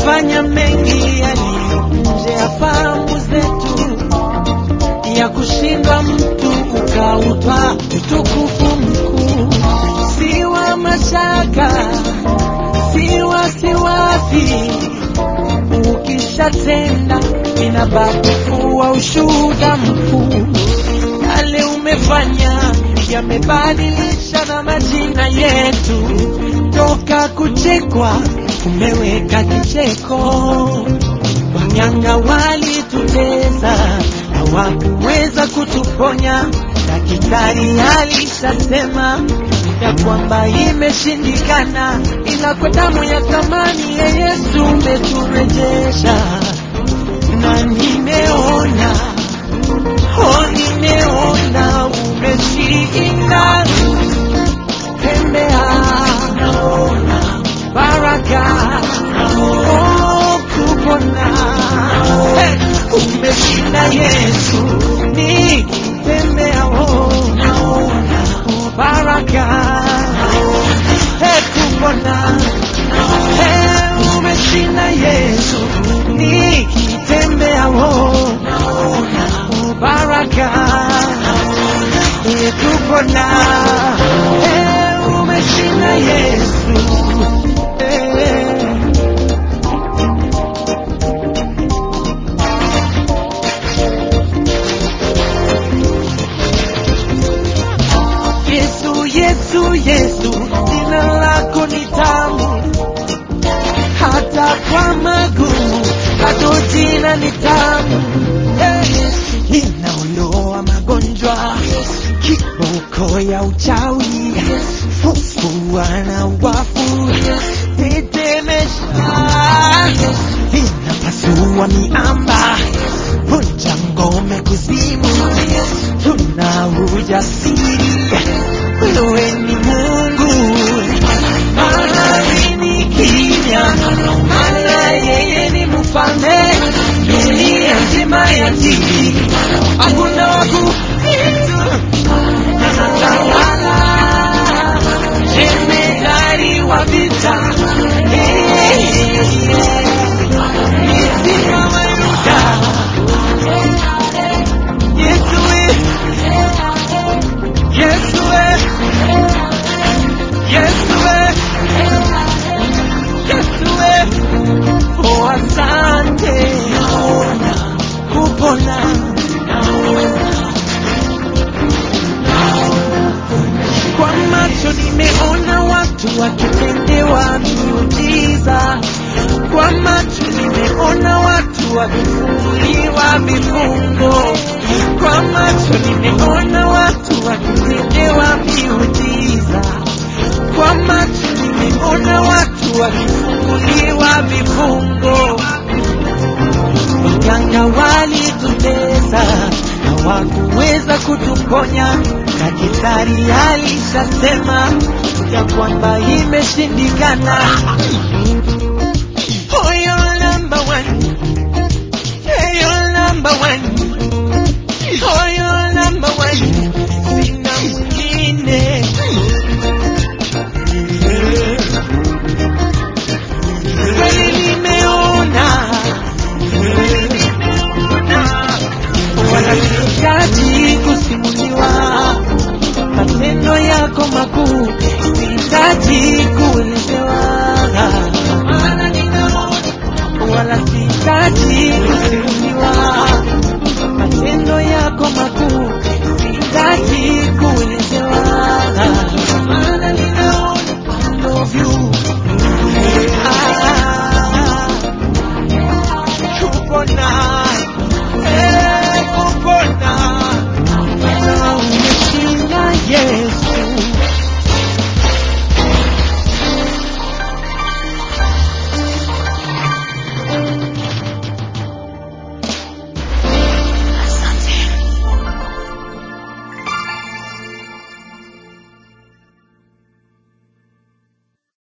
umefanya mengi yaliyo nje ya fahamu zetu, ya kushindwa mtu ukautwa utukufu mkuu, si wa mashaka, si wasiwasi. Ukishatenda inabaki kuwa ushuhuda mkuu. Yale umefanya yamebadilisha na majina yetu, toka kuchekwa umeweka kicheko. Wanyanga walitutesa hawakuweza kutuponya. Daktari alishasema ya kwamba imeshindikana, ila kwa damu ya thamani ya Yesu umeturejesha, na nimeona oh, nimeona umeshinda. Tembea naona baraka oh, kupona hey, umeshinda Yesu, nikitembea oh, naona oh, baraka hey, kupona hey, umeshinda Yesu, nikitembea oh, naona oh, baraka hey, kupona hey, umeshinda Yesu hey. Yesu, Yesu, Yesu, jina lako ni tamu, hata kwa magumu, bado jina ni tamu. Hey, linaondoa magonjwa, kiboko ya uchawi, fufua na wafu, tetemesha, linapasua miamba, vunja ngome kuzimu, tuna ujasiri wewe ni Mungu, mahali ni kimya, maana yeye ni mfalme, dunia nzima yatii, hakuna wa kupita, anatawala, jemedari wa vita, nisimamaruka Yesu, we, Yesu, we. Yesue, Yesue, oh asante, naona kupona, kwa macho nimeona watu wakitendewa miujiza, kwa macho nimeona watu wakifunguliwa vifungo, kwa macho nimeona watu wakitendewa miujiza kwa macho nimeona watu wakifunguliwa vifungo. Waganga walitutesa, hawakuweza kutuponya. Daktari alishasema ya kwamba imeshindikana,